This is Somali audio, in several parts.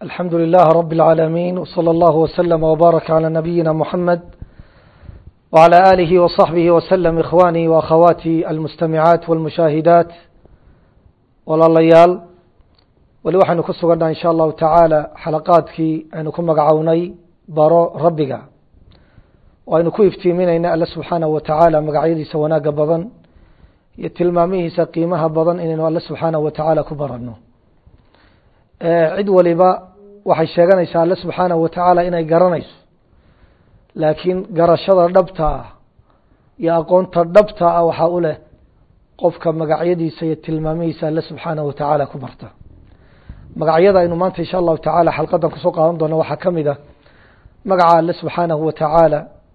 الحمد لله رب العالمين وصلى الله وسلم وبارك على نبينا محمد وعلى آله وصحبه وسلم إخواني وأخواتي المستمعات والمشاهدات walaalayaal weli waxaynu ku sugannaha in sha allahu tacaala xalaqaadkii aynu ku magacownay baro rabbiga oo aynu ku iftiiminayna alle subxaanahu wa tacaala magacyadiisa wanaagga badan iyo tilmaamihiisa qiimaha badan inaynu alle subxaanahu wa tacaala ku baranno cid waliba waxay sheeganaysaa alle subxaanahu wa tacaala inay garanayso laakiin garashada dhabta ah iyo aqoonta dhabta ah waxaa u leh qofka magacyadiisa iyo tilmaamihiisa alle subxaanahu wa tacaala ku barta magacyada aynu maanta insha allahu tacaala xalqadan kusoo qaadan doona waxaa ka mid a magaca alle subxaanahu wa tacaala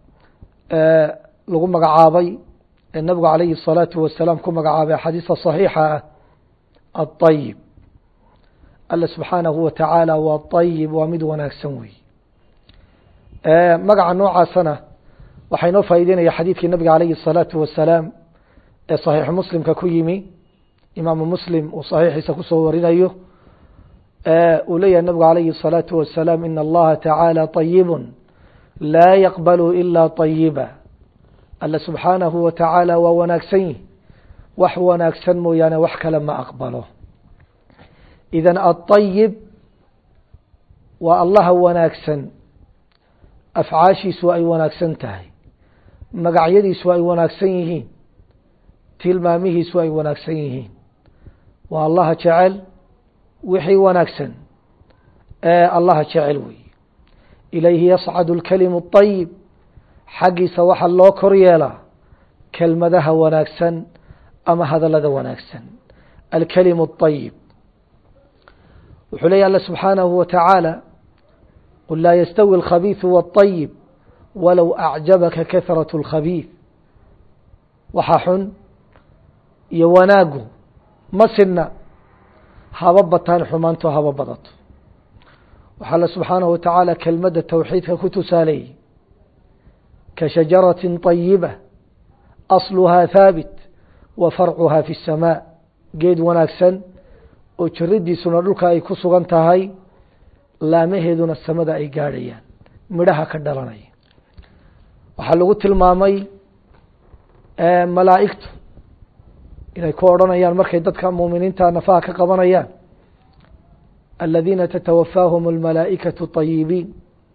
lagu magacaabay ee nabigu calayhi الsalaatu wasalaam ku magacaabay axaadiista صaxiixa ah aلطayib alle subxaanahu wa tacaala waa طayib waa mid wanaagsan wey magaca noocaasana waxaa inoo faa'ideynaya xadiidkii nabiga calayhi الsalaatu wasalaam ee صaxiix muslimka ku yimi imaamu muslim uu صaxiixiisa kusoo warinayo uu leeyahay nabigu calayhi الsalaaةu wasalaam in allaha tacaala طayibu laa yaqbalu ila طayiba alle subxaanahu wa tacaala waa wanaagsan yihi wax wanaagsan mooyaane wax kale ma aqbalo idan aلطayib waa allaha wanaagsan afcaashiisu ay wanaagsan tahay magacyadiisu ay wanaagsan yihiin tilmaamihiisu ay wanaagsan yihiin waa allaha jecel wixii wanaagsan ee allaha jecel wey ilayhi yascadu اlkalimu الطayib xaggiisa waxaa loo kor yeelaa kelmadaha wanaagsan ama hadalada wanaagsan alkalimu الطayib wuxuu leeya alla subxaanahu wa tacaala qul laa yastawi اlkhabiiثu wالطayib walow acjabaka kahraة اlkhabiiث waxa xun iyo wanaagu ma sidna haba bataan xumaanto haba badato waxaa alle subxaanahu wa tacaala kelmadda towxiidka ku tusaaleeyey ka shajaratin طayiba asluhaa haabit wa farcuhaa fi الsamaa geed wanaagsan oo jiridiisuna dhulka ay ku sugan tahay laamaheeduna samada ay gaadhayaan midhaha ka dhalanaya waxaa lagu tilmaamay malaa'igtu inay ku odhanayaan markay dadka muuminiinta nafaha ka qabanayaan aladiina tatawafaahum almalaa'ikatu طayibiin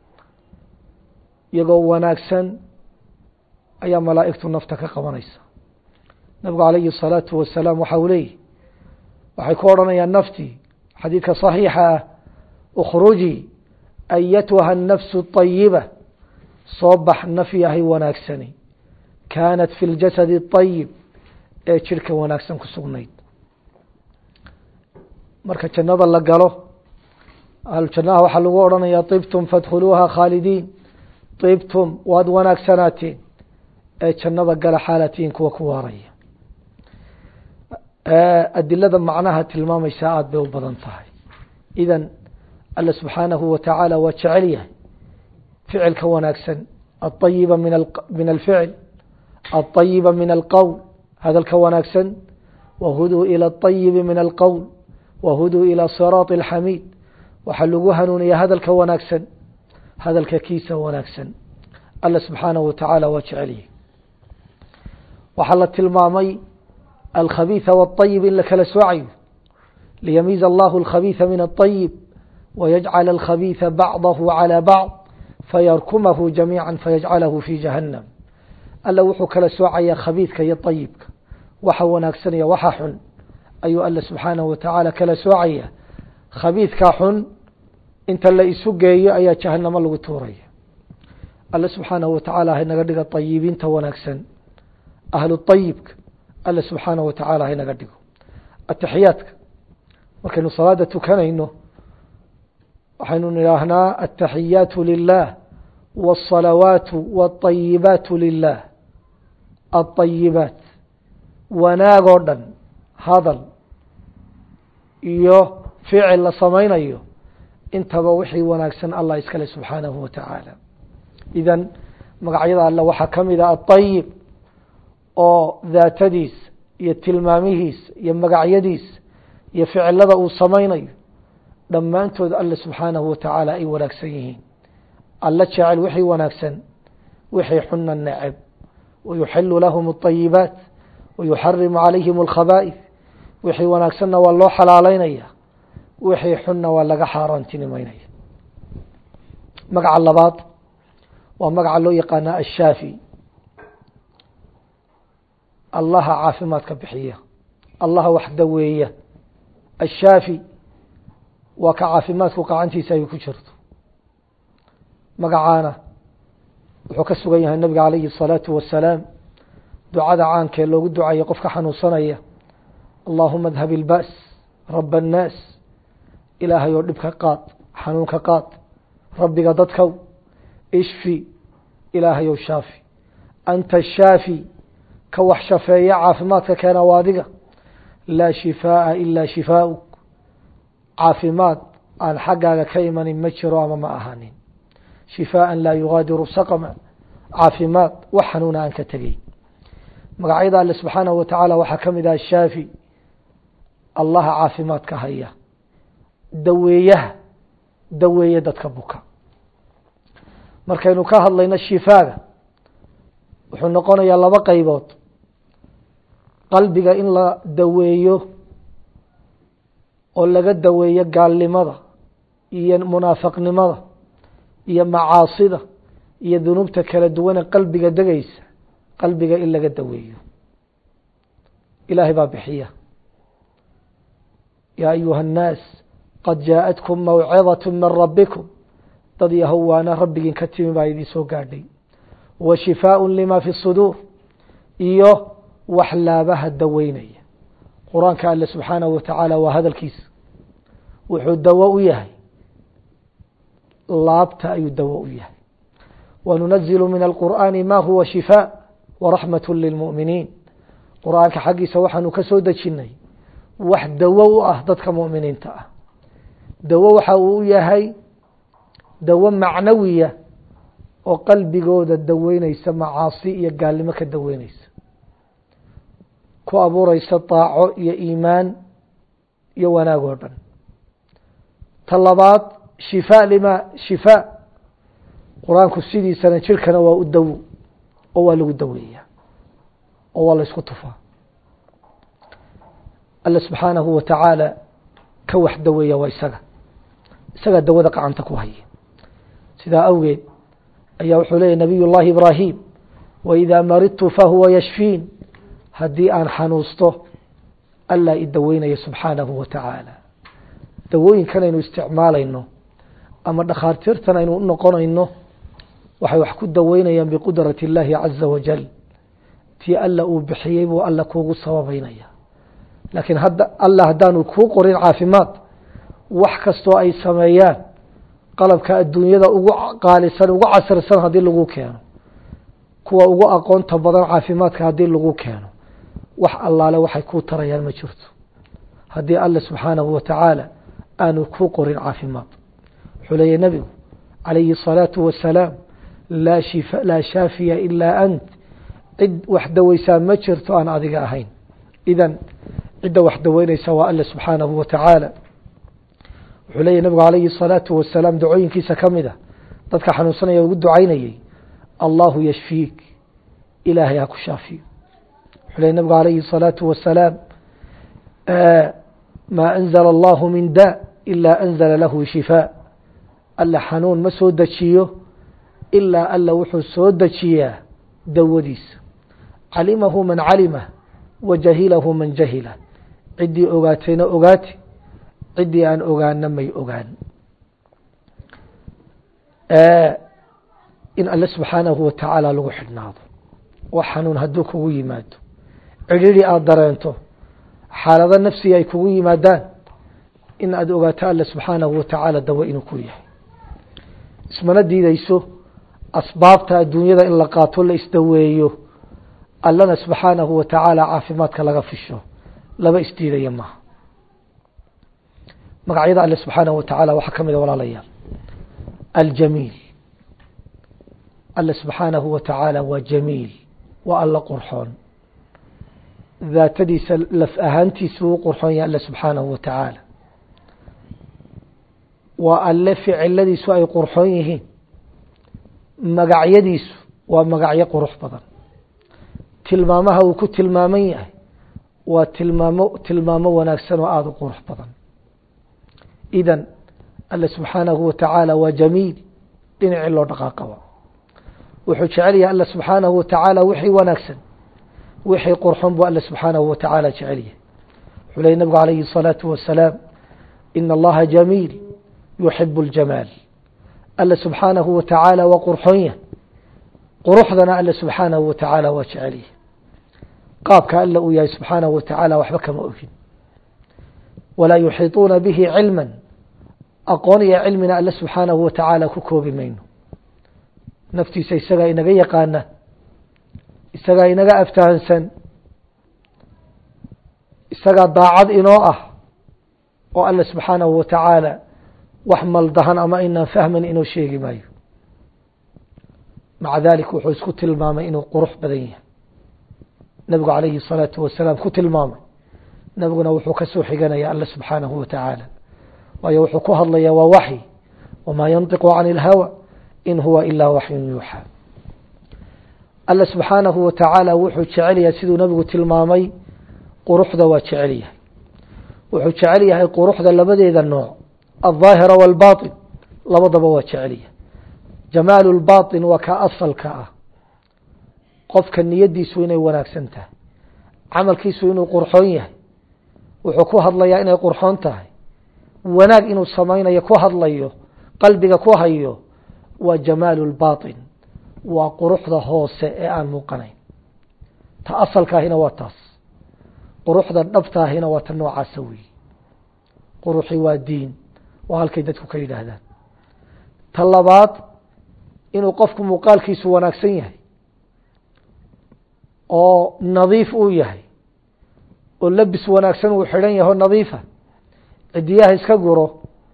iyagoo wanaagsan ayaa malaa'igtu nafta ka qabanaysa nabigu calayhi الsalaatu wasalaam waxa uu leeyihi waxay ku odhanayaan naftii xadiidka صaxiixa ah ukhrujii ayatuha الnafsu الطayiba soo bax naf yahay wanaagsani kaanat fi اljasadi الطayib ee jirka wanaagsan ku sugnayd marka jannada la galo ahlu jannaha waxaa lagu odhanayaa طibtum fadkhuluuha khaalidiin طibtum waad wanaagsanaateen ee jannada gala xaalatiin kuwa ku waaraya adilada macnaha tilmaamaysa aada bay u badan tahay idan alle subxaanahu wa tacaala waa jecel yahay ficilka wanaagsan aلطayiba min min alficil aلطayiba min alqowl hadalka wanaagsan wahuduu ilى الطayibi min alqowl wahuduu ilى siraaط اlxamiid waxaa lagu hanuuniyaa hadalka wanaagsan hadalka kiisa wanaagsan alle subxaanahu wa tacaala waa jecelyahy waxaa la tilmaamay alkhabiiثa wالطayib in la kala soocayo liyamiiza allahu اlkhabiiثa min الطayib wayajcal alkhabiiثa bacdahu calى bacd fayarkumahu jamiica fayajcalahu fi jahannam alle wuxuu kala soocayaa khabiidka iyo طayibka waxa wanaagsan iyo waxa xun ayuu alle subxaanahu wa tacaala kala soocaya khabiidkaa xun inta la isu geeyo ayaa jahanamo lagu tuuraya alle subxaanahu wa tacaala haynaga dhiga طayibiinta wanaagsan ahlu طayibka alle subxaanahu wa tacaala haynaga dhigo ataxiyaadka markaynu salaada tukanayno waxaynu nidhaahnaa ataxiyaatu lilah wالصalawaatu wالطayibaatu lilah aلطayibaat wanaag oo dhan hadal iyo ficil la samaynayo intaba wixii wanaagsan allah iskale subxaanahu wa tacaala idan magacyada alle waxaa ka mid a aلطayib oo daatadiis iyo tilmaamihiis iyo magacyadiis iyo ficilada uu samaynayo dhammaantood alle subxaanahu wa tacaala ay wanaagsan yihiin alla jecel wixii wanaagsan wixii xuna neceb wayuxilu lahum اطayibaat wayuxarimu calayhim اlkhaba'if wixii wanaagsanna waa loo xalaaleynaya wixii xunna waa laga xaaraantinimeynaya magaca labaad waa magaca loo yaqaana ashaafi allaha caafimaadka bixiya allaha wax daweeya ashaafi waa ka caafimaadku gacantiisa ay ku jirto magacaana wuxuu ka sugan yahay nabiga calayhi الsalaatu wasalaam ducada caankee loogu ducayo qofka xanuunsanaya allahuma adhab ilba's raba annaas ilaahay oo dhibka qaad xanuunka qaad rabbiga dadkow ishfi ilaahay ow shaafi anta shaafi ka wax shafeeya caafimaadka keena waa adiga laa shifaaءa ilaa shifaa'uk caafimaad aan xaggaaga ka imanin ma jiro ama ma ahaanin shifaaءa laa yugaadiru saqma caafimaad wax xanuuna aan ka tegey magacyada alle subxaanahu wa tacaala waxaa ka mid ah shaafi allaha caafimaadka haya daweeyaha daweeye dadka buka markaynu ka hadlayno shifaaga wuxuu noqonayaa laba qaybood qalbiga in la daweeyo oo laga daweeyo gaalnimada iyo munaafaqnimada iyo macaasida iyo dunuubta kala duwane qalbiga degaysa qalbiga in laga daweeyo ilaahay baa bixiya yaa ayuha الnaas qad jaaءatkum mawcidaة min rabikum dad yahow waana rabbigiin ka timi baa idin soo gaadhay wa shifaaء lima fi الsuduur iyo wax laabaha daweynaya qur-aanka alle subxaanahu wa tacaala waa hadalkiisa wuxuu dawo u yahay laabta ayuu dawo u yahay wanunazilu min alqur'aani ma huwa shifaaء waraxmaة lilmu'miniin qur-aanka xaggiisa waxaanu ka soo dejinnay wax dawo u ah dadka mu'miniinta ah dawo waxa uu u yahay dawo macnawiya oo qalbigooda daweyneysa macaasi iyo gaalnimo ka daweyneysa ku abuureysa daaco iyo iimaan iyo wanaag oo dhan ta labaad shifaa lima shifaa qur-aanku sidiisana jirkana waa u dawo oo waa lagu daweeyaa oo waa la isku tufaa alle subxaanahu wa tacaala ka wax daweeya waa isaga isagaa dawada gacanta ku haya sidaa awgeed ayaa wuxuu leeyahy nabiy llahi ibraahim waidaa maridtu fahuwa yashfiin haddii aan xanuusto allaa i daweynaya subxaanahu wa tacaala dawooyinkan aynu isticmaalayno ama dhakhaartiirtan aynu u noqonayno waxay wax ku daweynayaan biqudrati اllahi caza wajal tii alla uu bixiyey buu alla kuugu sababeynaya laakiin hadda alla haddaanu kuu qorin caafimaad wax kastoo ay sameeyaan qalabka adduunyada ugu qaalisan ugu casirsan haddii lagu keeno kuwa ugu aqoonta badan caafimaadka haddii lagu keeno wax allaale waxay kuu tarayaan ma jirto haddii alle subxaanahu wa tacaala aanu kuu qorin caafimaad wuxuu leeyahy nebigu calayhi الsalaatu wasalaam laa shifa laa shaafiya ilaa ant cid wax daweysaa ma jirto aan adiga ahayn idan cidda wax daweyneysa waa alle subxaanahu wa tacaala wuxuu leeyahy nabigu calayhi الsalaatu wasalaam dacooyinkiisa ka mid a dadka xanuunsanaya ugu ducaynayey allahu yashfiik ilaahay ha ku shaafiyo wuxuu leeyahy nabigu calayhi الsalaatu wasalaam maa anzala allahu min da ilaa anzala lahu shifaa alla xanuun ma soo dejiyo ilaa alla wuxuu soo dejiyaa dawadiisa calimahu man calima wa jahilahu man jahila ciddii ogaatayna ogaati ciddii aan ogaana may ogaan in alle subxaanahu wa tacaala lagu xidhnaado wax xanuun hadduu kugu yimaado cidhiri aada dareento xaalado nafsiga ay kugu yimaadaan in aada ogaato alle subxaanahu wa tacaala dawo inuu ku yahay ismana diideyso asbaabta adduunyada in la qaato la isdaweeyo allana subxaanahu wa tacaala caafimaadka laga fisho laba isdiidaya maaha magacyada alle subxaanahu wa tacaala waxaa ka mid a walaalayaal aljamiil alle subxaanahu wa tacaala waa jamiil waa alla qurxoon daatadiisa laf ahaantiisa uu qurxoon yahay alle subxaanahu wa tacaala waa alle ficiladiisu ay qurxoon yihiin magacyadiisu waa magacyo qurux badan tilmaamaha uu ku tilmaaman yahay waa tilmaamo tilmaamo wanaagsan oo aada u qurux badan idan alle subxaanahu wa tacaala waa jamiil dhinacii loo dhaqaaqaba wuxuu jecel yahay alle subxaanahu wa tacaala wixii wanaagsan wixii qurxon buu alle subxaanahu wa tacaala jecel yahay wuxuu lehy nabigu calayhi الsalaatu wasalaam ina allaha jamiil yuxibu اljamaal alle subxaanahu wa tacaala waa qurxon yahay quruxdana alle subxaanahu wa tacaala waa jecel yahay qaabka alle uu yahay subxaanahu wa tacaala waxba kama ogin walaa yuxiiطuuna bihi cilma aqoon iyo cilmina alle subxaanahu wa tacaala ku koobi mayno naftiisa isagaa inaga yaqaana isagaa inaga aftahansan isagaa daacad inoo ah oo alle subxaanahu wa tacaala wax maldahan ama inaan fahman inoo sheegi maayo maca dalik wuxuu isku tilmaamay inuu qurux badan yahay nabigu calayhi الsalaatu wasalaam ku tilmaamay nabiguna wuxuu ka soo xiganaya alle subxaanahu wa tacaala waayo wuxuu ku hadlayaa waa waxyi wamaa yantiqu can اlhawa in huwa ilaa waxyun yuuxaa alle subxaanahu wa tacaala wuxuu jecel yahay siduu nabigu tilmaamay quruxda waa jecel yahay wuxuu jecel yahay quruxda labadeeda nooc alظaahira wاlbaطin labadaba waa jecel yahay jamaalu اlbaطin waa ka asalka ah qofka niyadiisu inay wanaagsan tahay camalkiisu inuu qurxoon yahay wuxuu ku hadlayaa inay qurxoon tahay wanaag inuu samaynayo ku hadlayo qalbiga ku hayo waa jamaalu اlbaطin waa quruxda hoose ee aan muuqanayn ta asalkaahina waa taas quruxda dhabtaahina waa ta noocaasa weyi quruxi waa diin waa halkay dadku ka yidhaahdaan ta labaad inuu qofku muuqaalkiisu wanaagsan yahay oo nadiif uu yahay oo labis wanaagsan uu xidhan yaho nadiifa cidiyaha iska guro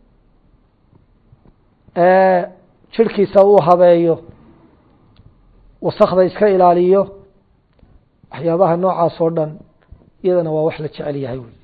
jirhkiisa uu habeeyo wasakda iska ilaaliyo waxyaabaha noocaas oo dhan iyadana waa wax la jecel yahay wey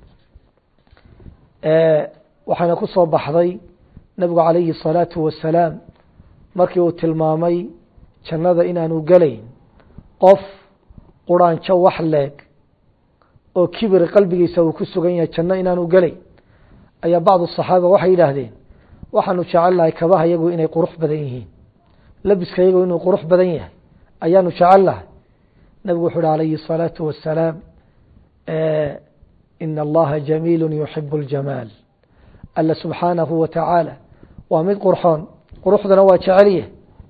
waxaana ku soo baxday nabigu calayhi الsalaatu wasalaam markii uu tilmaamay jannada inaanu gelayn qof quraanjo wax leeg oo kibir qalbigiisa uu ku sugan yahay janno inaanu gelayn ayaa bacdu الصaxaaba waxay yidhaahdeen waxaanu jecelnahay kabaha yagu inay qurux badan yihiin labiska yagu inuu qurux badan yahay ayaanu jecelnahay nabigu wuxu uhi alayhi الصalaaةu wasalaam in allaha jamiilu yuxibu اljamaal alla subxaanahu wa tacaala waa mid qurxoon quruxdana waa jecelyahy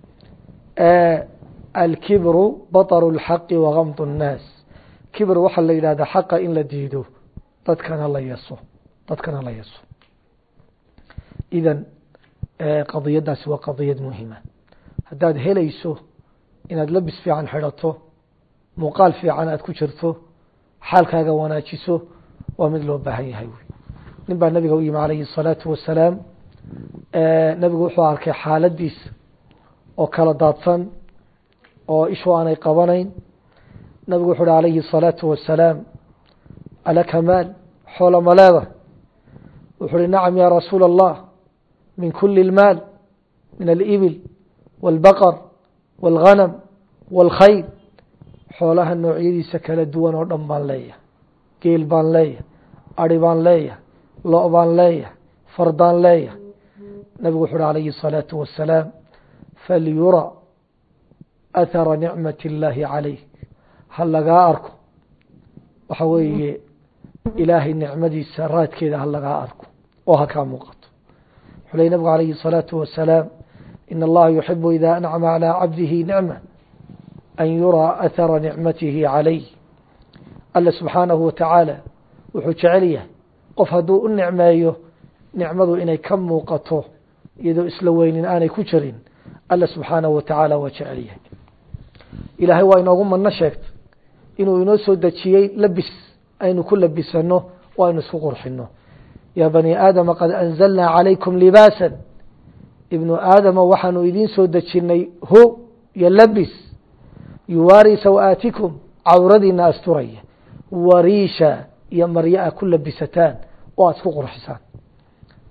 alkibru baطru اlxaqi wagamd الnaas kibr waxaa la yidhahdaa xaqa in la diido dadkana la yaso dadkana la yaso idan qadiyadaasi waa qadiyad muhima haddaad helayso inaad labis fiican xidhato muuqaal fiican aad ku jirto xaalkaaga wanaajiso waa mid loo baahan yahay wy nin baa nabiga u yimi calayhi الsalaatu wasalaam nabigu wuxuu arkay xaaladiisa oo kala daadsan oo ishu aanay qabanayn nabigu wuxu uhi calayhi الsalaatu wasalaam alaka maal xoola ma leeda wuxu uhi nacam ya rasuula الlah min kuli اlmaal min alibil wاlbaqr wاlghanam wاlkhayl xoolaha noocyadiisa kala duwan oo dhan baan leeyahay geel baan leeyahay ari baan leeyahay lo- baan leeyahay fardaan leeyahay nabigu wuxu uhi calayhi الsalaatu wasalaam falyura athara nicmat اllaahi calayk ha lagaa arko waxa weeye ilaahay nicmadiisa raadkeeda ha lagaa arko oo ha kaa muuqato wuxuu ley nabigu calayhi الsalaatu wasalaam in allaha yuxibu ida ancama calى cabdihi nicma an yuraa athara nicmatihi calayh alle subxaanahu watacaala wuxuu jecel yahay qof hadduu u nicmeeyo nicmadu inay ka muuqato iyadoo isla weynin aanay ku jirin alle subxaanahu watacaala waa jecel yahay ilaahay waa inoogu madno sheegtay inuu inoo soo dejiyey labis aynu ku labisano o aynu isku qurxino yaa bani aadama qad anzalnaa calaykum libaasa ibnu aadama waxaanu idiin soo dejinay ho iyo labis yuwaari saw-aatikum cawradiina asturaya wariisha iyo maryo a ku labisataan oo aada isku qurxisaan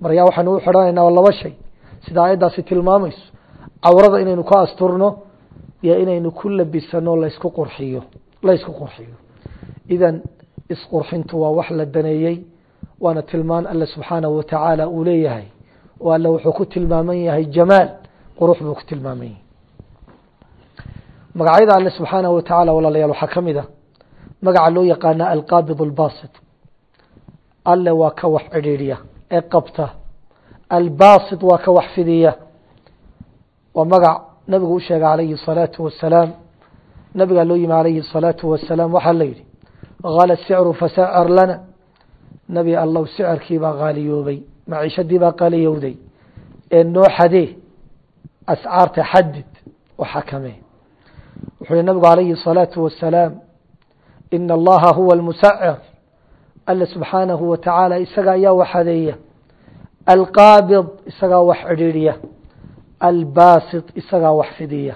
maryaa waxaynu u xidhanaynaa laba shay sida aayaddaasi tilmaamayso cawrada inaynu ka asturno iyo inaynu ku labisano laysku qurxiyo laysku qurxiyo idan isqurxintu waa wax la daneeyey waana tilmaan alle subxaanahu watacaala uu leeyahay oo alle wuxuu ku tilmaaman yahay jamaal qurux buu ku tilmaaman yahay magacyada alle subxaanahu watacaala walaalayaal waxaa ka mid a magaca loo yaqaana alqaabid albasit alle waa ka wax cidhiidhiya ee qabta albasit waa ka wax fidiya waa magac nabigu u sheegay calayhi الsalaatu wasalaam nabigaa loo yimi calayhi الsalaatu wasalaam waxaa la yidhi hala sicru fasacir lana nebi allow sicirkii baa qaaliyoobay maciishadii baa qaaliyowday ee noo xadee ascaarta xadid oo xakamee wuxuu yihi nabigu calayhi الsalaatu wasalaam ina allaha huwa almusacir alle subxaanahu wa tacaala isaga ayaa wax hadeeya alqaabid isagaa wax cidhiidhiya albasit isagaa wax fidiya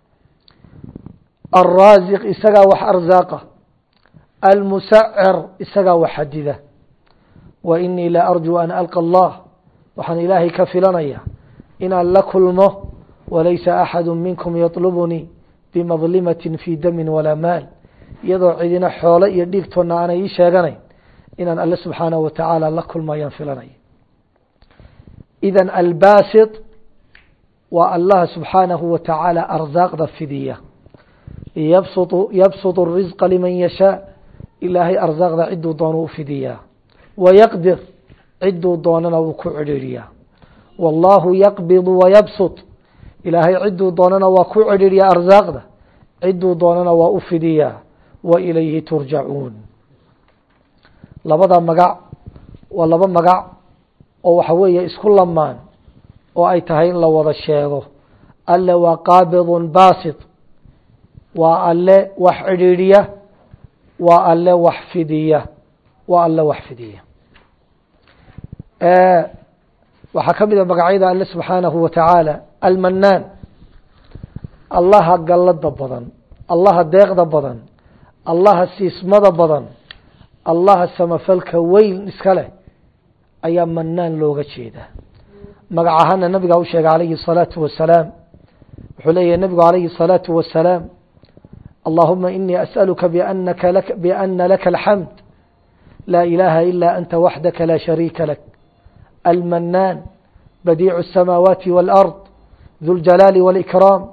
alraasiq isagaa wax arsaaqa almusacir isagaa wax xadida wa inii la arjuu an alqa allah waxaan ilaahay ka filanaya inaan la kulmo walaysa axadu minkum yatlubunii bimadlimatin fii damin walaa maal iyadoo cidina xoolo iyo dhiigtoonna aanay ii sheeganayn inaan alle subxaanahu wa tacaala la kulmayaan filanaya idan albasit waa allaha subxaanahu wa tacaala arsaaqda fidiya yabsutu yabsutu الrisqa liman yashaa ilaahay arsaaqda ciduu doono u fidiyaa wayaqdir ciduu doonana wuu ku cidhiidhiyaa wallaahu yaqbidu wayabsut ilaahay ciduu doonana waa ku cidhiidhiyaa arsaaqda ciduu doonana waa u fidiyaa wa ilayhi turjacuun labada magac waa laba magac oo waxa weeye isku lamaan oo ay tahay in la wada sheego alle waa qaabidun basit waa alle wax cidhiidhiya waa alle wax fidiya waa alle wax fidiya waxaa ka mid a magacyada alle subxaanahu wa tacaala almanaan allaha gallada badan allaha deeqda badan allaha siismada badan allaha samafalka weyn iska leh ayaa manaan looga jeedaa magac ahaana nabigaa u sheegay calayhi الsalaatu wasalaam wuxuu leeyahy nabigu calayhi الsalaatu wasalaam allahuma inii asأaluka bnaka biana laka alxamd laa ilaha ila anta waxdaka laa shariika lak almanaan badiicu الsamaawaati wاlأrض du ljalaali wاlإkraam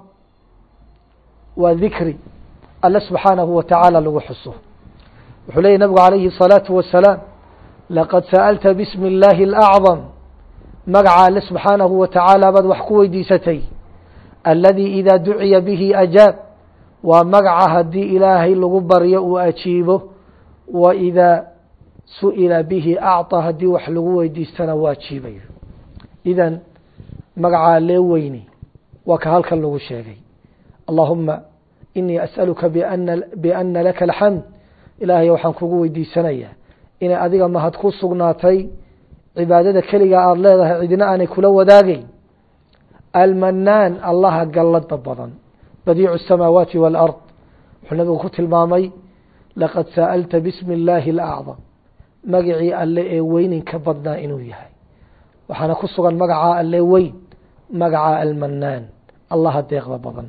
waa dikri alle subxaanahu wa tacaala lagu xuso wuxuu leeyahy nabigu calayhi الsalaatu wasalaam laqad sa'alta bismi اllahi اlأcظam magaca alle subxaanahu wa tacaala baad wax ku weydiisatay alladii idaa duciya bihi ajaab waa magaca haddii ilaahay lagu baryo uu ajiibo wa idaa su'ila bihi acطa haddii wax lagu weydiistana waa ajiibayo idan magaca allee weyni waa ka halkan lagu sheegay allahuma inii as'aluka biana laka alxamd ilaahay waxaan kugu weydiisanayaa inay adiga mahad ku sugnaatay cibaadada keliga aada leedahay cidina aanay kula wadaagayn almanaan allaha gallada badan badiicu الsamaawaati wاlأrض wuxuu nabigu ku tilmaamay laqad sa'alta bismi اllaahi اlأcظam magacii alle ee weyninka badnaa inuu yahay waxaana ku sugan magaca alle weyn magaca almanaan allaha deeqda badan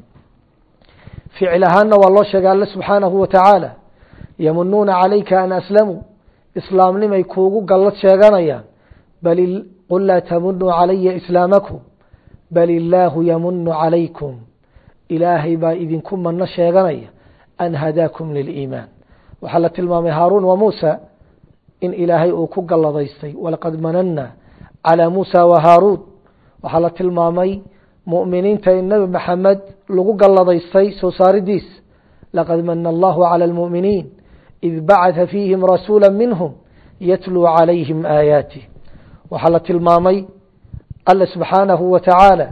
ficil ahaanna waa loo sheegay alle subxaanahu wa tacaala yamunuuna calayka an aslamuu islaamnimay kuugu gallad sheeganayaan bal qul laa tamunuu calaya islaamakum bal illaahu yamunu calaykum ilaahay baa idinku mano sheeganaya an hadaakum liliimaan waxaa la tilmaamay haaruun wa muusa in ilaahay uu ku galladaystay walaqad manana calaa muusa wa haaruun waxaa la tilmaamay mu'miniinta in nebi maxamed lagu galladaystay soo saaridiis laqad mana allahu calى اlmu'miniin id bacatha fiihim rasuula minhum yatluu calayhim aayaatih waxaa la tilmaamay alle subxaanahu wa tacaala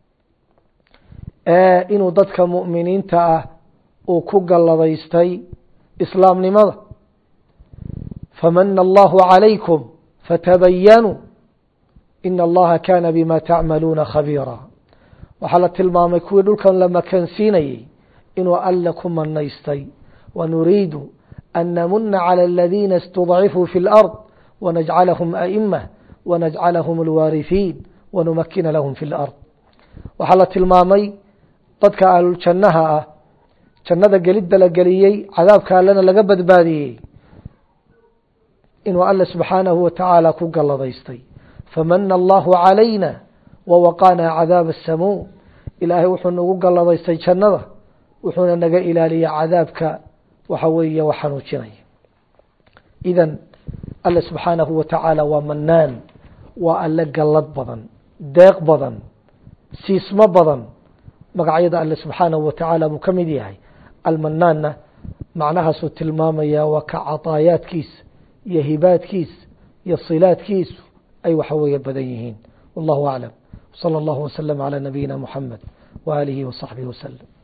inuu dadka mu'miniinta ah uu ku galladaystay islaamnimada famana allahu calaykum fatabayanuu ina allaha kana bima tacmaluuna khabiira waxaa la tilmaamay kuwii dhulkan la makansiinayey inuu alle ku manaystay wanuriidu an namuna calى aladiina istudcifuu fi اlأrض wanajcalahum aئimة wanajcalahum alwaarihiin wanumakina lahum fi lard waxaa la tilmaamay dadka ahluljannaha ah jannada gelidda la geliyey cadaabka allena laga badbaadiyey inuu alle subxaanahu wa tacaala ku galladaystay famana allahu calayna wawaqaanaa cadaaba asamuum ilaahay wuxuu nagu galladaystay jannada wuxuuna naga ilaaliya cadaabka waxa weeye wax xanuujinaya idan alle subxaanahu wa tacaala waa manaan waa alle gallad badan deeq badan siismo badan magacyada alle subxaanahu wa tacaala buu ka mid yahay almanaanna macnahaasuu tilmaamaya waa ka cadaayaadkiisa iyo hibaadkiisa iyo silaadkiisu ay waxa weeye badan yihiin wallahu aclam salى اllahu waslm عalى nabiyina muxamed waalihi waصaxbihi waslm